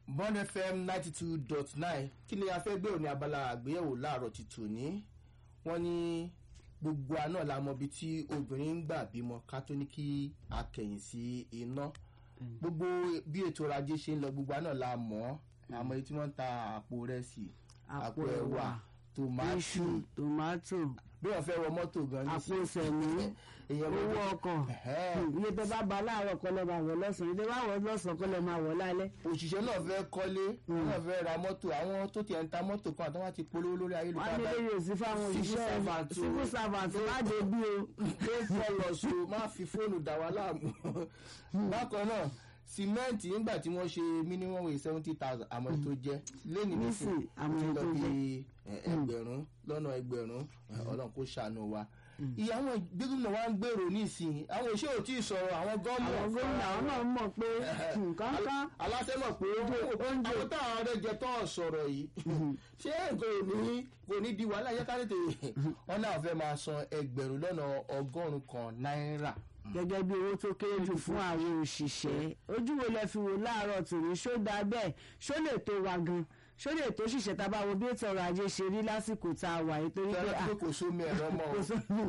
bond fm ninety two dot nine kí ni a fẹ́ gbé òní abala àgbéyẹ̀wò láàárọ̀ ti tòní wọ́n ní gbogbo àná la mọ ibi tí obìnrin ń gbà bímọ ká tó ní kí a kẹ̀yìn sí iná gbogbo bí ètò ọrọ̀ ajé ṣe ń lọ gbogbo àná la mọ̀ ọ́ àmọ́ èyí tí wọ́n ń ta àpò rẹsì àpò ẹ̀wà tòmátì iṣu tòmátò bí wọ́n fẹ́ wọ mọ́tò gan ní àpò sẹ̀mí èèyàn owó gbogbo- ọkọ̀ Ẹ̀hẹ́. iye tó bá ba láàárọ̀ kọ́ lẹ́ máa wọ̀ lọ́sàn-án ilé bá wọ̀ lọ́sàn-án kọ́ lẹ́ máa wọ̀ lálẹ́. òṣìṣẹ́ náà fẹ́ kọ́lé wọ́n náà fẹ́ ra mọ́tò àwọn tó tiẹ̀ ń ta mọ́tò kan àtàwọn àti polówó lórí wọ́n á ní ayélujára lóye òsì fáwọn Civil òṣìṣẹ́ servant o. civil servant má dé bí o. pé fọlọ̀ so máa fi fóònù dà wá láàmú bákan náà sìmẹ́ǹtì nígbà tí wọ́n ṣe minimum wage seventy thousand àmọ́ tó jẹ́ lẹ́nu nísìn Nísìn, àmọ́ ó ti lọ tó bí jẹ́. ẹ, ẹgbẹ̀rún lọ́nà ẹgbẹ̀rún ẹ, ọlọ́run kó ṣàánú wa ìyá àwọn gbẹ́gbẹ́mọ wa ń gbèrò nísìn àwọn òṣèré ò tí ì sọ̀rọ̀ àwọn gọ́ọ̀mù àwọn gómìnà àwọn náà mọ̀ pé nǹkan kan aláṣẹ mọ̀ pé oúnjẹ àwọn táwọn ọ̀rẹ́ jẹ tó sọ̀rọ̀ yìí ṣé nǹkan ò ní kò ní di wàhálà yẹ ká tètè wọn náà fẹ́ máa san ẹgbẹ̀rún lọ́nà ọgọ́rùn-ún kan náírà. gẹ́gẹ́ bí owó tó kéré jù fún àwọn òṣìṣẹ́ ojú wo lẹ fi wò láàárọ̀ tòní ṣó dáa bẹ́ẹ̀ ṣó lè tó wa gan ṣó lè tó ṣìṣẹ́ tá a bá wo bí ètò ọrọ̀ ajé ṣe rí lásìkò tá a wà yìí torí pé tẹ́lẹ̀ pé kò sómi ẹ̀rọ mọ́ o kò sóhun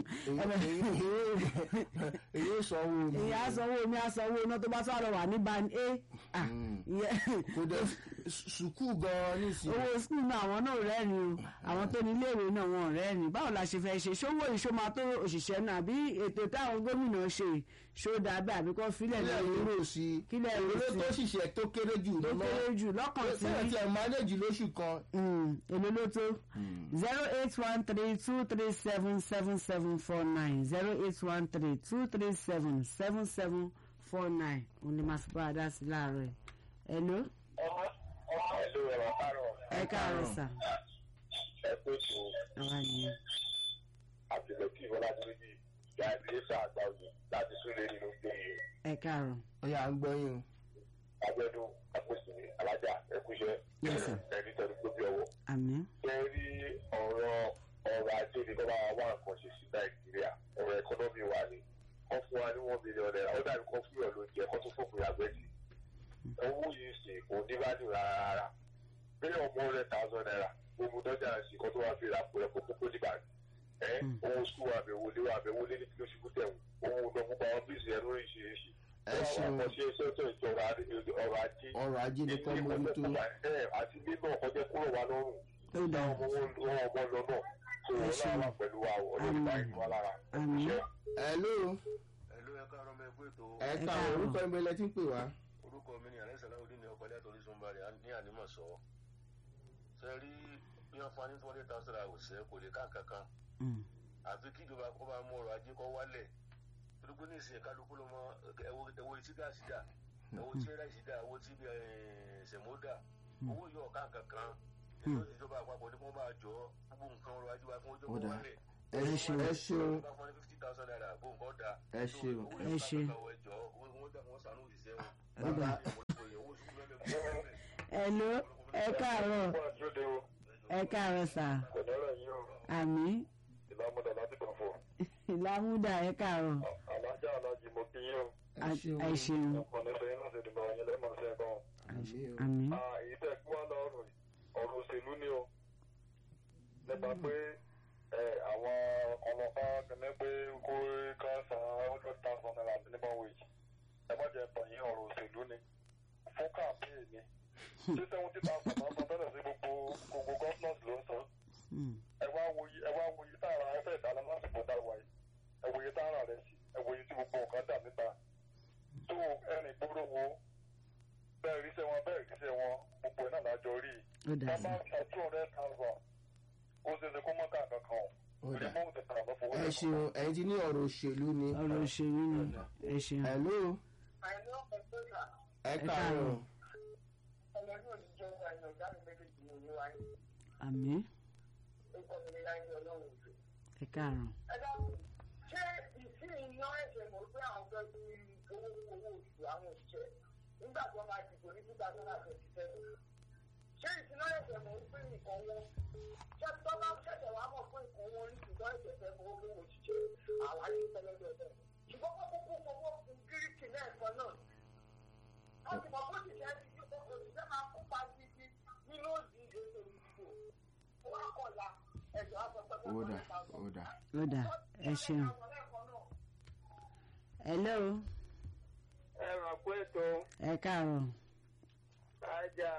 èyí ò sanwó omi ìyá sanwó omi asanwó iná tó bá tó àrọ̀ wà ní ban a Ah, ìyẹn- kò dé sùkúù gan-an nísìnyí. owó skul náà àwọn náà rẹ́rìn o àwọn tó ní iléèwé náà wọn ò rẹ́rìn báwo la ṣe fẹ́ ṣe ṣówó ìṣó máa tó òṣìṣẹ́ náà àbí ètò táwọn gómìnà ṣe ṣó dáa bẹ́ẹ̀ àbí kò fílẹ̀ kílẹ̀ lórí rírò sí i Kílẹ̀ rírò èlé sí i. tó ṣiṣẹ́ tó kéré jù tó lọ́nà kéré jù lọ́kàn tí sẹ́yìn tí ẹ̀ mánéjì lóṣù kan Mm, èlò ló tó zero eight one three two three seven seven seven four nine zero eight one three two three seven seven seven four nine òun ni màá fi bá a dá sí láàárọ̀ ẹ̀ hello ọmọ ọmọ ìlú ẹ̀rọ kárọ̀ ẹ káàárọ̀ sà ẹ pé tó àwa nìyẹn àtìlẹ́kì ìfọlájúmẹ́jì ìyá ìdílẹ́sà àgbà òye láti súnlé nínú gbẹ̀yìn ẹ káàárọ̀ ó yà ń gbọ́yìn o. agbẹ́dún apòsìmí alájà ẹkúṣẹ́ Yes, sir. ẹni tẹ̀lé gbóbi ọwọ́. àmín ṣe rí ọ̀rọ̀ ọrọ̀ ajé ni kọ́ bá wà nǹkan ṣe sí nàìjíríà ọ̀rọ̀ ẹkọ́nọ́mì wa ni kọ́ fún wa ní one million naira ó dàbí kọ́ fún ìyọ̀ ló jẹ́ kọ́ tó fòpin àgbẹ̀jì owó yìí sì kò ní value rárá rárá bí ọmọ rẹ̀ thousand naira gbogbo dọ́jà sí kọ́ tó wá fi ra pẹ̀lú kókó tó dìgbà ẹ owó sukùl wa bẹ̀ wọlé wa bẹ̀ wọlé ní kí ló ṣubú tẹ̀wọ̀n owó ọdún gbogbo àwọn bíìsì ẹ̀ lóríṣiríṣi Ẹ ṣeun. ọkọ̀ ṣe sọ́tọ̀ ìjọba ọrọ̀ ajé ọrọ̀ ajé ni kọ́ mójútó. ẹ àti nínú ọkọjẹ kúrò wa lọ́rùn ó dáa ọmọ wọn ọmọ lọ náà tó wọn náà wà pẹ̀lú wa ọlọ́run bá ìlú wa lára àmín hello ẹ̀lú ẹ̀ka ọ̀rọ̀ ọmọ ẹgbẹ́ ètò ẹ ká káàárọ̀. orúkọ ẹgbẹ́ ilẹ̀ tí ń pè wá. orúkọ mi ní alẹ́sàláwọ́dé ní ọkọ̀ ilẹ̀ àtọ́rí sunbari ní ànímọ̀ sọ. ṣe rí bí wọ́n fún wa ní two hundred thousand naira òṣìṣẹ́ kò lè ká kankan Mm, àfi kí ìjọba kó bá mú ọrọ̀ ajé kó wálẹ̀ torípé ní ìsìn kálukú ló mọ ẹwọ ẹwọ tí gáàsì dà ẹwọ tí ráìsì dà ẹwọ tí sẹ̀mó dà owó yóò ká kankan èyí ìjọba àpapọ̀ ní kí wọ́n bá jọ gbogbo nǹkan ọrọ̀ ajé wa kí wọ́n jọ Ó kó dáa. wálẹ̀ ẹ ṣeun ẹ ṣeun bá fún wa ní fifty thousand naira bó nǹkan dà ẹ ṣeun. Ẹ ṣeun. Bàbá. hello ẹ káàárọ̀ fún àjọdẹ o ẹ káàárọ̀ sà kò dọ́rọ̀ yìí o àmín ìlàmúdà láti kàn fún ìlàmúdà ẹ káàárọ̀ alájà alájì mo kí yín o ẹ ṣeun ẹ ṣeun ọkọ̀ nípa yín láti dìbò àwọn ilé màá ṣe é gan. àmín o. àmín èyí tẹ̀ kí wọ́n lọ ọ̀rọ̀ ọ̀rọ̀ òṣèlú ni o nípa pé ẹ, àwọn ọlọ́pàá kẹ́mi pé kó ká san hundred thousand naira minimum wage ẹ má jẹ́ tàn yín ọ̀rọ̀ òṣèlú ni fún campaign ni ṣé seventy thousand náà san tẹ́lẹ̀ sí gbogbo gbogbo governors ló ń san Mm, ẹ wá wo yí ẹ wá wo yí tààrà ẹ fẹ́ dáná lásìkò dáwà yìí ẹ wo yí tààrà rẹ sí ẹ wo yí tí gbogbo nǹkan dà níta tó ẹnì gbóró wo bẹ́ẹ̀ ríṣẹ́ wọn bẹ́ẹ̀ ríṣẹ́ wọn gbogbo ẹ̀ náà lájọ rí i ó dáa wọ́n bá sà ń ta two hundred thousand ó ṣe é ṣe kó mọ́ ká kankan o Ó dáa. remote transfer fowó ẹ lẹ́kọ̀ọ́. ṣeun ẹ̀yin ti ní ọ̀rọ̀ òṣèlú ni. ọ̀rọ̀ òṣèlú ni ẹ ṣeun hello àìní ọ̀pọ̀ tó yà ẹ káàárọ̀. káàárọ̀. ọlọ́dún òní jẹ́ àyàn ọ̀gá mi méjèèjì ní ìlú wáyé àmín orúkọ mi ní láyé ọlọ́run òjò. ẹ káàárọ̀ ẹ dákun ṣé ìsín iná ẹ̀jẹ̀ mọ̀ pé àwọn fẹ́ fi owó owó oṣù àwọn òṣìṣẹ́ nígbà tí wọ́n máa dìbò ní two thousand and twenty seven ṣé ìsín iná ẹ̀jẹ̀ mọ̀ pé nǹkan wọn ṣé tọ́lá ṣẹ̀ṣẹ̀ wá mọ̀ pé nǹkan wọn ní ṣùgbọ́n ẹ̀jẹ̀ fẹ́ fowó owó òṣìṣẹ́ àwọn ayé tẹ́lẹ̀dẹ̀ bẹ́ẹ̀ ṣùgbọ́n kókó kó fowó fún gíríkì lẹ́ẹ̀kan náà wọ́n ti mọ̀ bó ti ṣe é ti yí kókó òṣìṣẹ́ máa kópa mọ́kànlá ẹ̀jọ̀ á sọ pé ó dà ó dà. ó dà ẹ ṣeun. hello ẹ ràn pé ètò ẹ káàárọ̀ ajá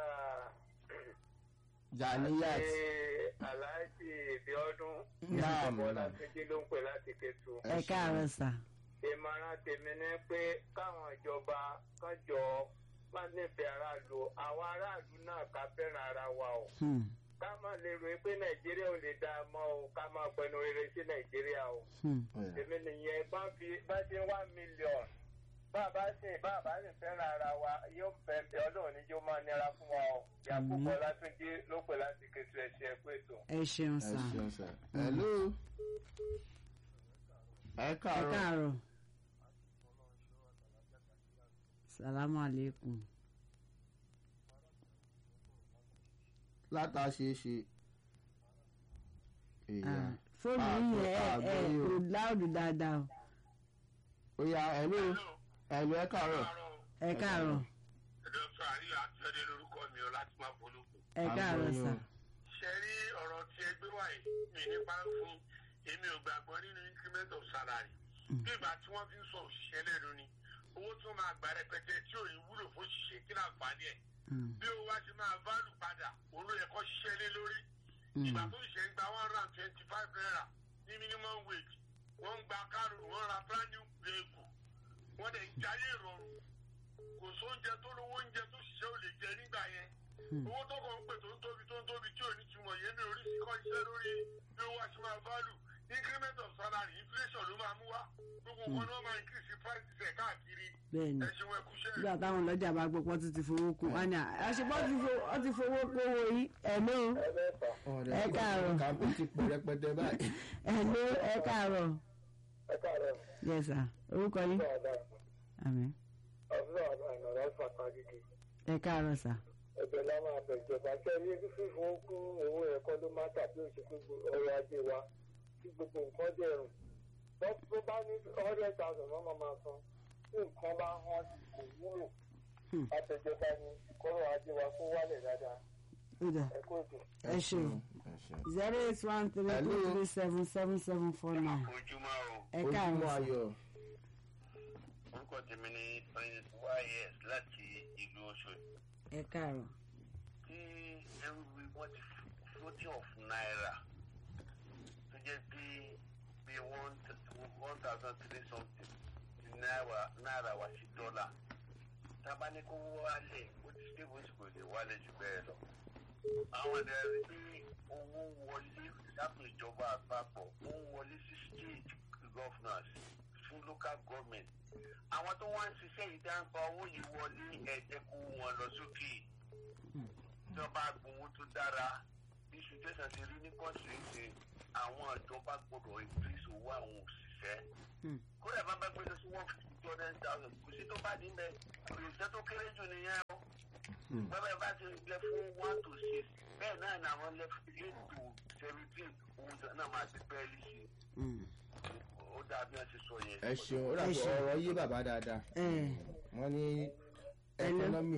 janiyat aláàjì ìbíọ́dún naam naam ọlákejì ló ń pè láti kẹtù. ẹ káàárọ̀ sà. ìmọ̀ràn tèmi ni pé káwọn ìjọba kan jọ máa nífẹ̀ẹ́ aráàlú àwọn aráàlú náà ká fẹ́ràn ara wa o Hmm, ká má lè rò pé nàìjíríà ò lè dáa mọ́ o ká máa pẹnu rere sí nàìjíríà o hmm. èmi nìyẹn bá fi bá ṣe wá mílíọ̀nù bàbá sì bàbá sì fẹ́ràn ara wa yóò fẹ́ ọlọ́run ní yóò máa nira fún wa o yàgùkọ látúndí ló pè láti kẹtù ẹ̀ṣẹ̀ ẹ̀kọ́ ètò. ẹ ṣeun ẹ sà. ṣeun sà. hello ẹ ẹ káàárọ̀ káàárọ̀. salamu aleykum. látàṣeṣe. Ah, èèyàn fóònù Ah, yìí ẹ ah, ẹ àgbọ̀yé o. kò láòdù dáadáa o. ó yá hello hello ẹ káàárọ̀. ẹ káàárọ̀ dókítà àríyá àtúndé lórúkọ mi ò láti máa folókù. ẹ káàárọ̀ Àgbọ̀yé sà. o. ṣe rí ọ̀rọ̀ tí ẹ gbé wáyé mi nípa ń fún èmi ò gbàgbọ́ nínú increment of salary. bí ìgbà tí wọ́n fi ń sọ òṣìṣẹ́ lẹ́nu ni owó tí wọ́n máa gbà rẹpẹtẹ tí ò ní wúlò fún òṣìṣẹ́ kí láǹfààní ẹ̀. Hmm, bí owó wa ti máa válù padà òun ló yẹ kó ṣiṣẹ́ lé lórí. hmm. ìgbà tó ṣiṣẹ́ ń gba one hundred and twenty five naira ní minimum wage wọ́n ń gba kárò wọ́n ra brand new vehicle wọ́n dẹ̀ ń jayé ìrọ̀rùn kò sóúnjẹ tó lówó oúnjẹ tó ṣiṣẹ́ ò lè jẹ nígbà yẹn Hmm. owó tó kàn ń pè tó ń tóbi tó ń tóbi tí ò ní túmọ̀ yẹn ní oríṣi kan iṣẹ́ lórí bí owó àti máa value increment of salary inflation ló máa mú wá gbogbo nǹkan ni wọ́n máa increase prices ẹ̀ káàkiri bẹ́ẹ̀ni ẹ ṣeun ẹ kú iṣẹ́ nígbà táwọn ọlọ́jà bá gbọ́ pọ́n tún ti fowó kún wọn ni àṣepọ́ ti fo- ọ ti fowó kówó yìí hello ọ̀rẹ́ Ẹ káàárọ̀. kàmpé ti pọ̀ rẹpẹtẹ báyìí. hello ẹ káàárọ̀ ẹ káàárọ̀ yes sir orúkọ yín ọ̀dà àmín ọ̀dà ọ̀dà ìnàrà fàtà gidi ẹ káàárọ̀ sà. ẹgbẹ́ la máa bẹ̀ ìjọba kẹ́rí fífún kún owó ẹ̀kọ́ ló má tàbí òṣèlú ọrọ̀ ajé wa tí gbogbo nǹkan dẹ̀rùn tó bá ní hundred thousand wọ́n máa máa san tí nǹkan bá hàn kò wúlò Hmm. àtẹ̀jọba ni kọ́rọ̀ ajé wa kó wálẹ̀ dáadáa ó dà ẹ̀kọ́ ètò. ẹ ṣeun ẹ ṣeun. zero eight one three two Hello. three seven seven seven four nine ojúmọ́ o ẹ ojúmọ́ káàárọ̀ sà. ayọ̀ orúkọ tèmi ni prince ys láti ìlú Òṣòdì ẹ káàárọ̀ tí ẹrú wọn ti floating of naira tó jẹ́ bí bí one one thousand three something náírà náírà wá sí dọ́là tábà ní kó wálẹ̀ ó ti stable sí kò lè wálẹ̀ jù bẹ́ẹ̀ lọ. àwọn ẹ̀dẹ̀ rí pé owó wọlé lápò ìjọba àpapọ̀ ó ń wọlé sí state governors fún local government. àwọn tó wá ń ṣiṣẹ́ yìí dá ń pa owó yìí wọlé ẹ̀jẹ̀ kó wọn lọ sókè ìjọba gbowó tó dára bí situation ti rí ní kọ́ńtìrìsì àwọn ìjọba gbọdọ̀ increase owó àwọn òṣìṣẹ́. Hmm. kódà bá bá gbé lọ sí one fifty two hundred thousand kò sí tó bá dín bẹ́ẹ̀ òṣìṣẹ́ tó kéré jù nìyẹn o. Hmm. bẹ́ẹ̀ bá ti lẹ fún one to six bẹ́ẹ̀ náà ni àwọn lẹ fún eight to seventeen owó náà máa ti bẹ́ẹ̀lì sí i. Hmm. ó dáa bí wọ́n ti sọ yẹn. ẹ ṣeun ó Ẹ dàbí ṣeun. ọ̀rọ̀ yé bàbá dáadáa ẹ wọ́n ní Hello. ẹkọ́nọ́mì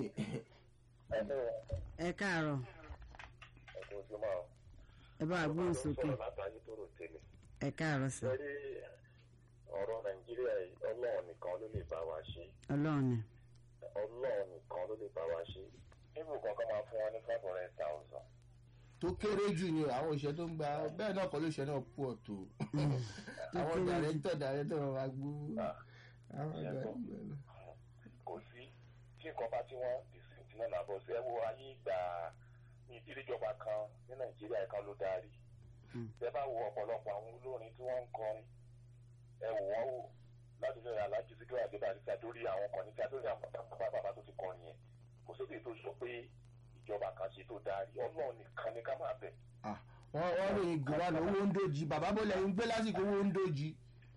ẹ káàárọ̀ ẹ̀kọ́ ojúmọ́ o. ẹ bá a gbóhùn sókè látàrí tó rò tẹ́lẹ̀. ẹ káàárọ̀ sà lórí ọ̀rọ̀ nàìjíríà yìí ọlọ́run nìkan ló lè bá wa ṣe ọlọ́run ni ọlọ́run nìkan ló lè bá wa ṣe ibù kankan máa fún wọn ní five hundred thousand. tó kéré jù ni àwọn òṣìṣẹ́ tó ń gba bẹ́ẹ̀ náà kọ́ lóṣìṣẹ́ náà pọ̀ tó tó àwọn kéré jù. dàrẹ́tọ̀ dàrẹ́tọ̀ wọn máa gbó àwọn Ìyẹn ọ̀gá tó. ìgbà náà. kò sí tí nǹkan bá tí wọ́n dìsìntì náà làbọ̀ sí ẹ wo ayé ìgbà ní ìdíléjọba kan ní nàìjíríà kan ló darí Hmm. ẹ bá wo ọ̀pọ̀lọpọ̀ àwọn olórin tí wọ́n ń kọrin ẹ wò wọ́n wò láti fẹ́ alájí síkírà àdébáyé tí a dórí àwọn kan ní tí a dórí àwọn bàbá bàbá tó ti kọrin yẹn kò sóde tó sọ pé ìjọba kan ṣe tó darí ọlọ́run nìkan ni ká máa bẹ̀ Ah, wọ́n wọ́n ròyìn gùnwánà owó ń dòjì bàbá bó lẹ̀ ń gbé lásìkò owó ń dòjì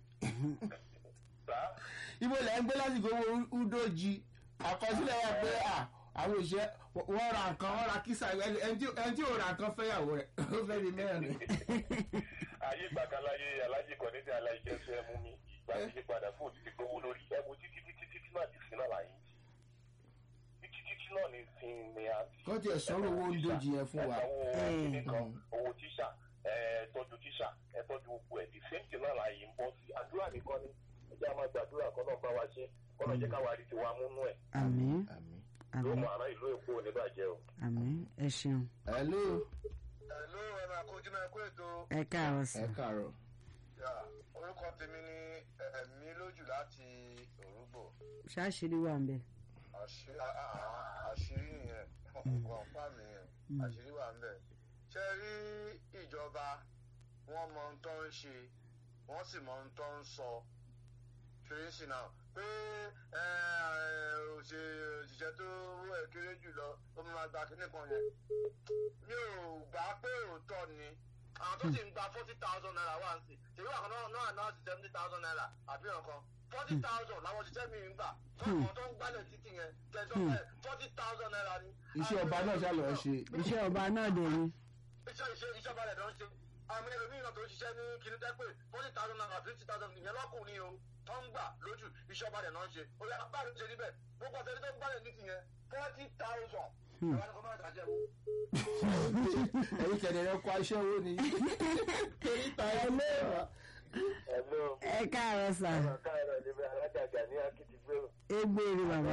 bá ibo lẹ̀ ń gbé lásìkò owó ń dòjì àkọsílẹ̀ wà pé à àwọn òṣìṣẹ́ wọ́n ra nǹkan wọ́n ra kísà ẹni ẹni tí- ẹni tí ò ra nǹkan fẹ́yàwó rẹ̀ ó fẹ́ di mẹ́rin. ayé gbàgbáláyé alájì kan ní ti aláìjẹ sọ ẹ mú mi ìgbà tí yí padà fún òtítí gbowó lórí ẹ wo títí títí títí náà ti sí náà láyé títí títí náà ní sin ni à ń kọ́ tiẹ̀ sọ̀rọ̀ owó ń dojì yẹn fún wa. ẹ̀sán owó nìkan Mm. owó tíṣà ẹ̀ tọ́jú tíṣà ẹ̀ tọ́jú gbogbo ẹ̀ the same thing náà là yìí ń bọ́ sí àdúrà nìkan ni ẹ jẹ́ àmọ́ gbàdúrà kọ́ náà bá wa ṣe kọ́ náà jẹ́ káwa rí tiwa múnú ẹ̀ àmín àmín. yóò àmín mọ àná ìlú èkó ò ní bàjẹ́ o. àmín ẹ ṣeun hello ẹ̀lú ẹ̀ máa kojú náà kó ètò ẹ káàárọ̀ sí ẹ káàárọ̀. yà, orúkọ tèmi ní ẹ̀mí lójú láti òrùgbò ṣáṣírí wà ń bẹ àṣí- à- à- à- àṣírí nìyẹn kọ̀ǹpá mi yẹn àṣírí wà ń bẹ̀. ṣe rí ìjọba wọn mọ ohun tó ń ṣe wọn sì mọ ohun tó ń sọ fèrèsì náà pé ẹ, ẹ, òṣè- òṣìṣẹ́ tó owó ẹ̀ kéré jù lọ ó máa gba kínní kan yẹn mi ò gbà pé òótọ́ ni àwọn tó sì ń gba forty thousand naira wá sí ṣèlú àkànná náà náà ti seventy thousand naira àbí nǹkan forty thousand làwọn òṣìṣẹ́ mi ń gbà fún àwọn tó ń gbálẹ̀ títì yẹn kẹjọ bẹ́ẹ̀ forty thousand naira ni. iṣẹ́ ọba náà ṣá lọ ṣe. iṣẹ́ ọba náà dé ni iṣẹ́ iṣẹ́ iṣẹ́ balẹ̀ ló ń ṣe àwọn ẹlòmíín náà tó ń ṣiṣẹ́ ní kìnní tẹ́ pé forty thousand naira fifty thousand ìyẹn lọ́kùnrin o tó ń gbà lójú iṣẹ́ balẹ̀ náà ń ṣe ó yà báyìí ṣe níbẹ̀ gbogbo ọ̀sẹ̀ tó ń gbálẹ̀ ní tìyẹn forty thousand. ìwà ni kò máa ṣàjẹ́ o. ẹ̀yin kẹ̀dẹ̀rẹ̀ kọ aṣẹ́ owó ni. torí ta ẹ lẹ́wà. ẹ̀lú ẹ káàárọ̀ sà káàárọ̀ níbi alájàgà ní akitigbé o. égbèrè bàbá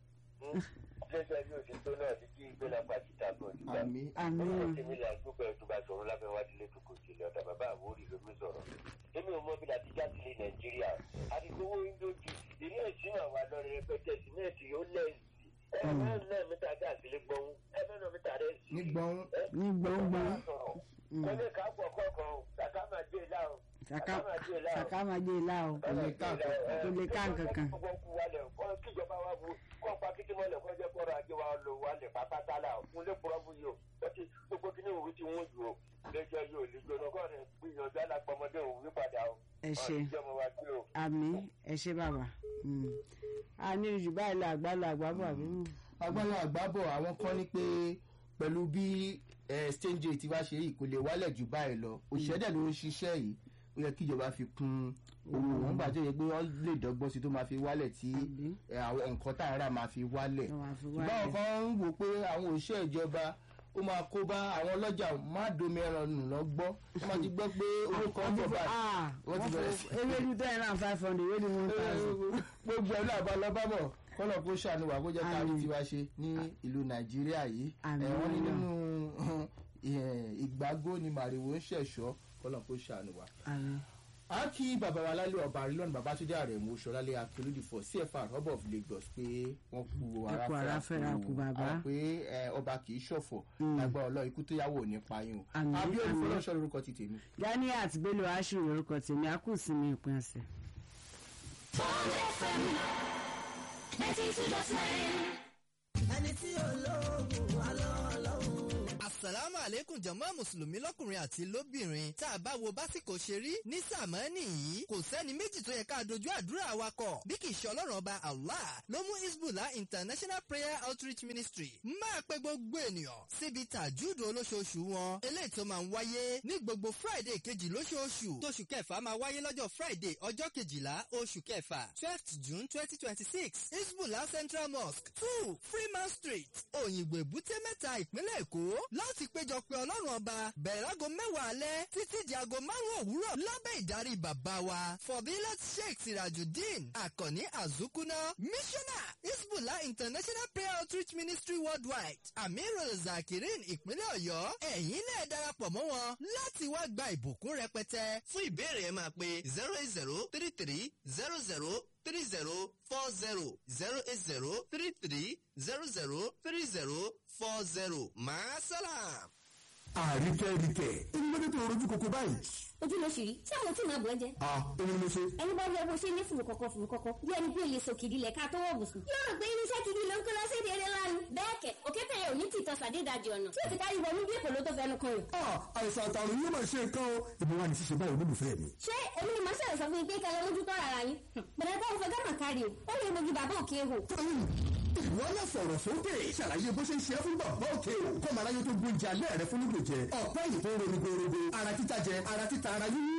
jẹ́jẹ́ bí òsì tó náà ti kí ìgbéra pàṣípà bọ̀ nígbà. àmín. àmín Orúkọ tèmi là gbogbo ẹ̀ tó bá sọ̀rọ̀ lábẹ́ wá dílé tó kò jìnlẹ̀ ọ̀dà bàbá àwòrì ló mi sọ̀rọ̀. Èmi ò mọ bí láti já sílé Nàìjíríà. Àdìgbòwò Indoji, ilé ìsìn àwọn àlọ́rin rẹpẹtẹ sìmẹ́ǹtì ó lẹ́yìn. Ẹ̀rọ náà mítà gáàsì lé gbọ́n. Ẹ̀rọ náà mítà rẹ̀ sí. nígbọ̀n ní gbọ̀ngbọ̀n Kọ́lé ká pọ̀ kọ̀ọ̀kan o, kàkà máa jẹ́ ìlà o. sàká sàká máa jẹ ìlà o Kò lè ká kò lè ká nǹkankan. kíjọba wa bu kọ́ pa kíkí mọ́lẹ̀ kọ́ jẹ́ kọ́ra ajé wa lò wà lẹ̀ pápátá la fún lé pọ́rọ́bù yìí o lọ́tí gbogbo kí ni òwe ti wọ́n jù o lẹ́jọ́ yóò lè jóná kọ́ rẹ̀ gbìyànjú alápọ̀mọdé òwe padà o. ẹ ṣe ọ̀rọ̀ ìjọba wa gbé o. àmì ẹ ṣe bàbá Mm. a ní jù báyìí lọ àgbálọ àgbábọ àbí mú. agbára àgbábọ̀ àwọn kan ní pé pẹ̀lú bí exchange rate wa ṣe yìí kò lè wálẹ̀ jù báyìí lọ òṣìṣẹ́ dẹ̀ ló ń ṣiṣẹ́ yìí ó yẹ kí ìjọba fi kún owó wọn gbà tó yẹ pé wọ́n lè dọ́gbọ́n sí tó máa fi wálẹ̀ tí Àbí? eh, àwọn nǹkan tá à ń rà máa fi wálẹ̀ Tó máa fi ṣùgbọ́n wálẹ̀. àwọn kan ń wò pé àwọn òṣìṣẹ́ ìjọba ó máa kó bá àwọn ọlọ́jà má domi ẹran nù lọ gbọ́ wọ́n máa ti gbọ́ pé owó kan bọ̀ báyìí Ah, wọ́n ti wọ́n bẹ̀rẹ̀ fọ ewédú ten and five hundred ewédú one thousand. gbogbo ẹ̀ náà bá lọ bá bọ̀ kọ́nà kó ṣàánú wa kó jẹ́ ká rí Àmín. tiwa ṣe ní ìlú nàìjíríà yìí Àmín. ẹ̀ wọ́n ní nínú eh, ìgbàgbó ni màrìwò ń ṣẹ̀ṣọ́ kọ́nà kó ṣàánú wa. àmì a kí bàbá wa lálẹ́ ọba àrílọ́nù babatunde àrẹ̀mú ṣọlálẹ́ akérèdì for cfr hub of lagos pé wọ́n kú Ẹ kú ara fẹ́ra kú bàbá. àwọn pé eh, ọba kì í ṣọ̀fọ̀ lágbára ọlọ́ ikú tó yáwó ò ní payín o Àmín, abíọ́dún àmín. fọlọ́ṣọ́ lórúkọ ti tèmi. ganiat bello ashiru lorúkọ tèmi a kù sí mi ìpín ọ̀sẹ̀. ẹni tí olóògùn wà lọ́wọ́ lọ́wọ́. Àsàlámù àlékún jàmá Mùsùlùmí lọ́kùnrin àti lóbìnrin. Tá a bá wo básìkò ṣe rí ní sàmánì yìí, kò sẹ́ni méjì tó yẹ ká dojú àdúrà wa kọ. Bí kì í ṣe ọlọ́run ọba Allah ló mú Hezbollah International Prayer Outreach Ministry máa pe gbogbo ènìyàn síbi tàjúdò olóṣooṣù wọn. Eléyìí tó máa ń wáyé ní gbogbo Friday kejì lóṣooṣù. Tóṣù kẹfà máa wáyé lọ́jọ́ Friday ọjọ́ kejìlá oṣù kẹfà twelfth June twenty twenty six Hezbollah Central Mosque two Freeman Street Òyìnbó Èbúté Mẹ́ta ìpínlẹ̀ Èkó láti péjọ pé ọlọ́run ọba bẹ̀rẹ̀ láago mẹ́wàá alẹ́ títí di aago márùn-ún òwúrọ̀ lábẹ́ ìdarí bàbá wa Fọ̀bílẹ̀ Sheikh Sirajudeen Àkànní Àzúkúná Mísọ́nà Hezbollah International Prayer Outreach Ministry Worldwide Amirul Zakirin ìpínlẹ̀ Ọ̀yọ́ ẹ̀yin náà darapọ̀ mọ́ wọn láti wá gba ìbùkún rẹpẹtẹ fún ìbéèrè ẹ máa pe zero eight zero three three zero zero three zero four zero zero eight zero three three zero zero three zero four zero maasalam. àríkẹ́ríkẹ́ èmi ló dé tó rojú koko báyìí. ojú ló ṣì rí tí àwọn tí màá bọ̀ ẹ́ jẹ́ a èmi ni mo ṣe. ẹni bá rí ẹ bó ṣe ní fùrù kọ̀kọ̀ fùrù kọ̀kọ̀ bí ẹni bí olè sọ kìdí lẹ̀ ká tó wọ̀ bùsùn. yóò rò pé irinṣẹ́ kìdí ló ń kó lọ sí ìdílé lánàá. bẹ́ẹ̀ kẹ̀ òkété yẹn ò ní tìtọ́ sàdédàjì ọ̀nà tí òsì kárí wọnú bí èkó ló tó fẹnu kan rẹ̀. a àìsàn àtàrùn yóò máa ṣe nǹkan o. ìbí wa ni ṣíṣe báyìí olólùfẹ́ mi. ṣé èmi ni màá ṣẹlẹ̀ sọ fún yín pé kẹlẹ́ lójú tọ́ ara yín. bẹ̀rẹ̀ bá òfin gánà kárí o ó lè mojú bàbá òkè hò. ìwọ náà sọ̀rọ̀ sókè ṣàlàyé bó ṣe ń ṣe é fún bàbá òkè o. kọ́ màá láyé tó gbóúnjẹ alẹ́ rẹ fún lóògùn jẹ. ọ̀pẹ́ yìí tó ń ronú gbòòrò ara títa jẹ ara títa ara yíyí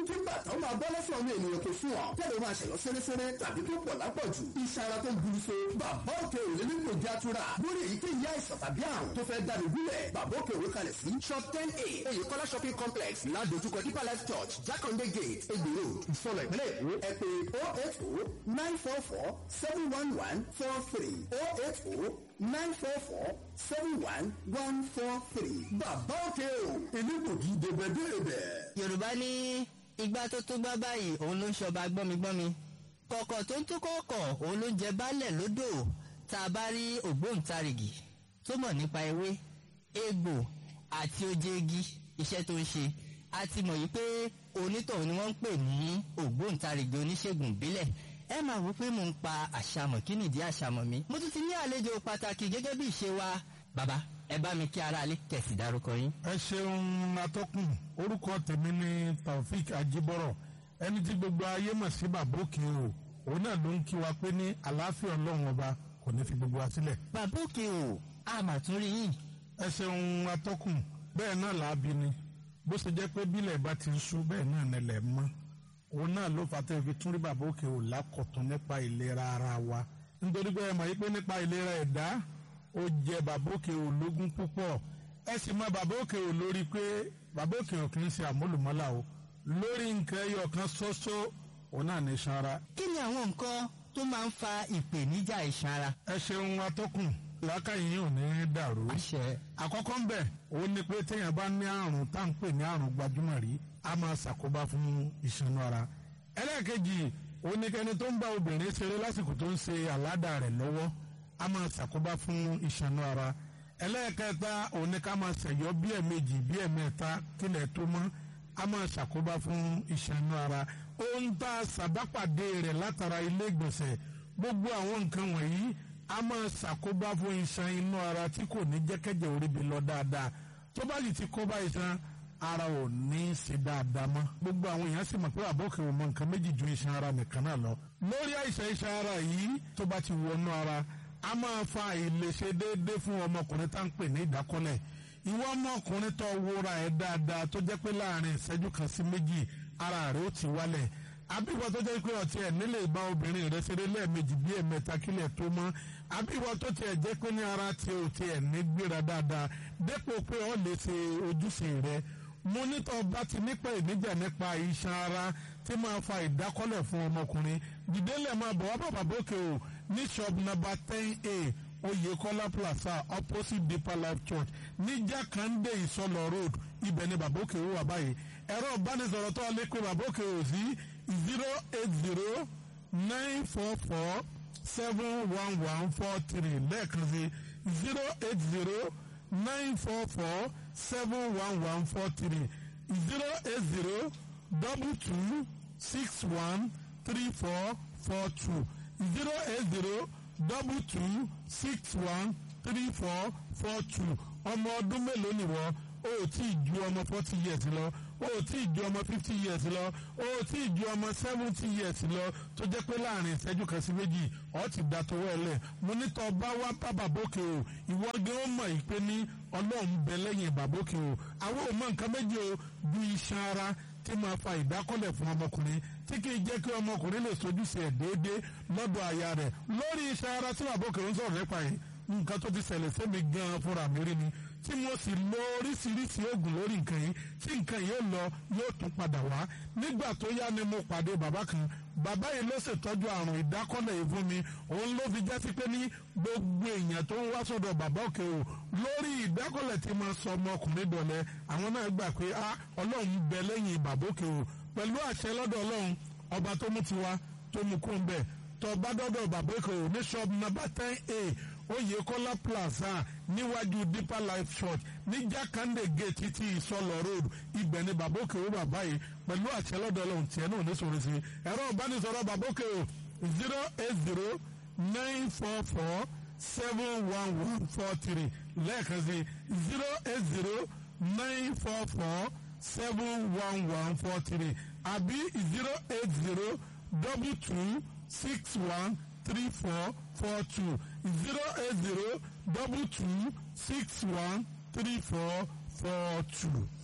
kí bàtà ó máa bọ́ lọ́sọ̀ ọmọ ènìyàn tó fún ọ tẹ́lẹ̀ máa ṣẹ̀yọ́ sẹ́rẹ́sẹ́rẹ́ tàbí tó pọ̀ lápọ̀jù iṣan ara tó ń guru so bàbá òkè òrè nípò játura lórí èyíkéyìí àìsàn tàbí àrùn tó fẹ́ dáni gúnlẹ̀ bàbá òkè òrè kalẹ̀ sí shop ten a oyèkọ́lá shopping complex ládojúkọ deeper life church jákàndé gate egbò road ìsọlọ ìpínlẹ̀ èkó ẹ pé oh eight oh nine four four seven one one four three oh eight oh nine four four seven one one four three bàbá òkè o èmi kò kí débẹ̀débẹ̀. yorùbá ní igbá tó tó gbá báyìí òun ló ń ṣọba gbọ́migbọ́mi kọ̀kọ̀ tó ń tó kọ̀ọ̀kọ̀ òun ló ń jẹ baálẹ̀ lódò tá a bá rí ògbóǹtarìgì tó mọ̀ nípa ewé egbò àti oje igi iṣẹ́ tó ń ṣe a ti mọ̀ yìí pé onítọ̀hún ni wọ́n ń pè ní ògbóǹtarìgì oníṣègùn ìbílẹ̀ ẹ máa wò pé mò ń pa àṣàmọ̀ kí nìdí àṣàmọ̀ mi mo tún ti ní àlejò pàtàkì gẹ́gẹ́ bí ìṣe wa bàbá ẹ bá mi kí aráalé kẹ̀sì dárúkọ yín. ẹ ṣeun atọ́kùn orúkọ tèmi ni taofik ajibọrọ ẹni tí gbogbo ayé mọ̀ sí bàbá òkè o òun náà ló ń kí wa pé ní àlàáfíà ọlọ́run ọba kò ní fi gbogbo wa sílẹ̀. bàbá òkè o a mà tún rí yín. ẹ ṣeun atọ́kùn bẹ́ẹ̀ náà làábi ni bó ṣe jẹ́ pé bílẹ̀ bá ti ń sú bẹ́ẹ̀ náà nílẹ̀ mọ́ òun náà ló fà tẹ́ fi tún rí bàbá òkè o lákọ̀tún nípa ìlera ara wa nítorí pé ẹ mọ̀ yí pé nípa ìlera ẹ̀dá ó jẹ bàbá òkè ò lógún púpọ̀ ẹ sì mọ bàbá òkè ò lórí pé bàbá òkè ò kì í ṣe àmúlùmọ́là o lórí nǹkan ẹyọ kan ṣoṣo òun náà ní sanra. kí ni àwọn nǹkan tó máa ń fa ìpèníjà ìsanra. ẹ ṣeun atọ́kùn làákàyè yìí ò ní dàrú. àṣẹ. àkọ́kọ́ ń bẹ̀ òun ni pé téèyàn bá ní àrùn tá à ń pè ní àrùn gbajúmọ̀ rí a máa ṣàkóbá fún ìṣanú ara. ẹlẹ́ẹ̀kejì òun ni kẹni tó ń bá obìnrin ṣeré lásìkò tó ń ṣe àládà rẹ̀ lọ́wọ́ a máa ṣàkóbá fún ìṣànú ara ẹlẹ́ẹ̀kẹta òun ni ká máa ṣẹ̀yọ́ bí ẹ̀mejì bí ẹ̀mẹ́ta kílẹ̀ tó mọ́ a máa ṣàkóbá fún ìṣànú ara ohun tá a ṣàbápàdé rẹ̀ látara ilé ìgbọ̀nsẹ̀ gbogbo àwọn nǹkan wọ̀nyí a máa ṣàkóbá fún iṣan inú ara tí kò ní jẹ́kẹ́jẹ́ oríbi lọ dáadáa tó bá sì ti kóbá iṣan ara ò ní í ṣe dáadáa mọ́ gbogbo àwọn èèyàn sì mọ̀ pé àbọ̀kẹ́ ò mọ nǹkan méjì ju iṣan ara nìkan náà lọ lórí àìsàn iṣan ara yìí tó bá ti wọnú ara a máa fa ìlèṣe déédéé fún ọmọkùnrin tá à ń pè ní ìdákọ́lẹ̀ ìwọ ọmọkùnrin tó wúra ẹ̀ dáadáa tó jẹ́ pé láàrin ìṣẹ́jú kan sí méjì ara rẹ̀ ó ti wálẹ̀ àbíwọ tó jẹ́ pé ọtí ẹ̀ nílé ìbá obìnrin rẹ̀ ṣeré lẹ́ẹ̀mejì bí ẹ̀mẹ́ta kílẹ̀ tó mọ́ àbíwọ tó tiẹ̀ jẹ́ pé ní ara tí o tiẹ̀ ní gbéra dáadáa dépò pé ọ lè ṣe ojúṣe rẹ̀ mo nítọ́ bá ti nípa ìníjà nípa iṣan ara tí máa fa ìdákọ́lẹ̀ fún ọmọkùnrin dìdélẹ̀ máa bọ̀ wá bàbá bókè o ní shop number ten a oyekola plaza opposite deeper life church ní jákàndé ìsọlọ road ibẹ̀ ni bàbá òkè wà báyìí ẹ̀rọ ìbánisọ̀rọ̀ tó lè pe bàbá òkè ò sí zero eight zero nine four four seven one one four three lẹ́ẹ̀kan sí zero eight zero nine four four seven one one four three zero eight zero double two six one three four four two zero eight zero double two six one three four four two ọmọ ọdún mélòó nìwọ o ò tí ì ju ọmọ forty years lọ o ò tí ì ju ọmọ fifty years lọ o ò tí ì ju ọmọ seventy years lọ tó jẹ́ pé láàrin ìṣẹ́jú kan sí méjì ọ̀ ti da tọwọ́ ẹ lẹ̀ mo ní tọ́ bá wá bá bàbókè o ìwọ gé ó mọ̀ ìpè ní ọlọ́run bẹ lẹ́yìn bàbókè o àwọn ò mọ nǹkan méjì o bí iṣan ara tí máa fa ìdákọ́lẹ̀ fún ọmọkùnrin tí kì í jẹ́ kí ọmọkùnrin lè sojúṣe ẹ̀ déédéé lọ́dọ̀ aya rẹ̀ lórí iṣan ara tí bàbókè ń sọ̀rọ̀ nípa yìí nǹkan tó ti ṣẹlẹ̀ sẹ́mi gan-an fúnra mi rí ni tí mo sì lo oríṣiríṣi oògùn lórí nǹkan yìí tí nǹkan yìí ó lọ yóò tún padà wá nígbà tó yá ni mo pàdé bàbá kan bàbá yìí ló ṣètọ́jú àrùn ìdákọ́lẹ̀ yìí fún mi òun ló fi jẹ́ sí pé ní gbogbo èèyàn tó ń wá sọ́dọ̀ bàbá òkè o lórí ìdákọ́lẹ̀ tí mo sọ ọmọkùnrin dọ̀lẹ́ àwọn náà gbà pé a ọlọ́run bẹ lẹ́yìn bàbá òkè o pẹ̀lú àṣẹ lọ́dọ̀ ọlọ́run ọba tó mú tiwa tó mú kó ń bẹ̀ tó bá dọ́dọ̀ bàbá òkè o ní shop number ten a oyekola plaza níwájú deeper life church ní jákàndé gate ti ìsọlọ road ibẹ̀ ni babóke ó bàbá yìí pẹ̀lú àṣẹ lọ́dọ̀ ọlọ́run tiẹ̀ náà ní sọ̀rọ̀ sí ẹ̀rọ ìbánisọ̀rọ̀ babóke o zero eight zero nine four four seven one one four three lẹ́ẹ̀kan sí zero eight zero nine four four seven one one four three àbí zero eight zero double two six one three four four two zero eight zero double two six one three four four two.